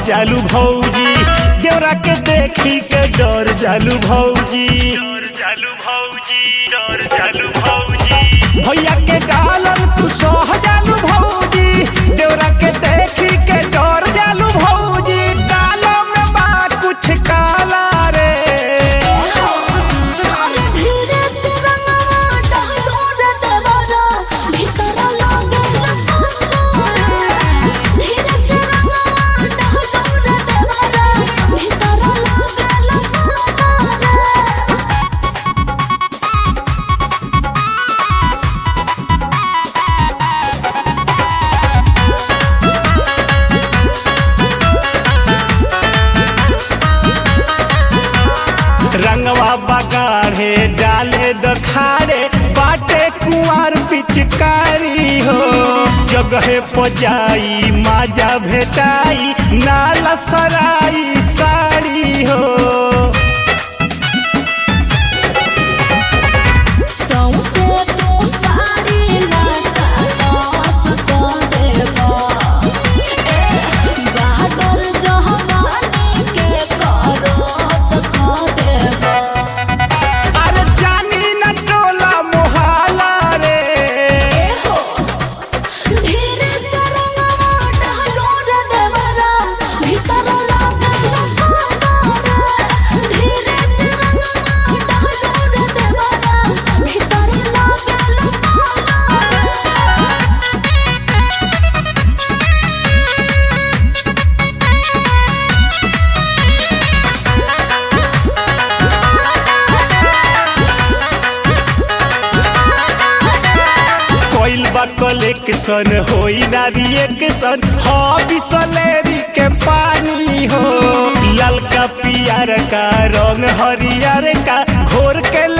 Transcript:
जालू भौजी देवरा के देखी के डर जालू भौजी डर जालू भौजी डर जालू भौजी भैया के गालन तू सह जालू भौजी देवरा के देखी के डर जालू भौजी कालो में बा कुछ काला रे अरे धीरे से रंगवा डालो रे देवरा भीतर लागल पाला धीरे से रंगवा डालो रे देवरा भीतर लागल पाला रंगवा बगाड़े डाले दखाड़े बाटे कुआर पिचकारी हो जगहे पजाई माजा भेटाई नाला सराई साड़ी हो सौंसे तो साड़ी लासा लास कर देबा ए बहादुर जहवानी के करस खा देबा अरे जानी न टोला मोहाला रे ए हो धीरे से रंगवा डालो रे देवरा भीतर लागल पाला धीरे से रंगवा डालो रे देवरा भीतर लागल पाला कोइल बा कलेक्शन होई ना रिएक्शन हो बिसलेरी के पानी हो ललका पियर का रंग हरियर का घोर के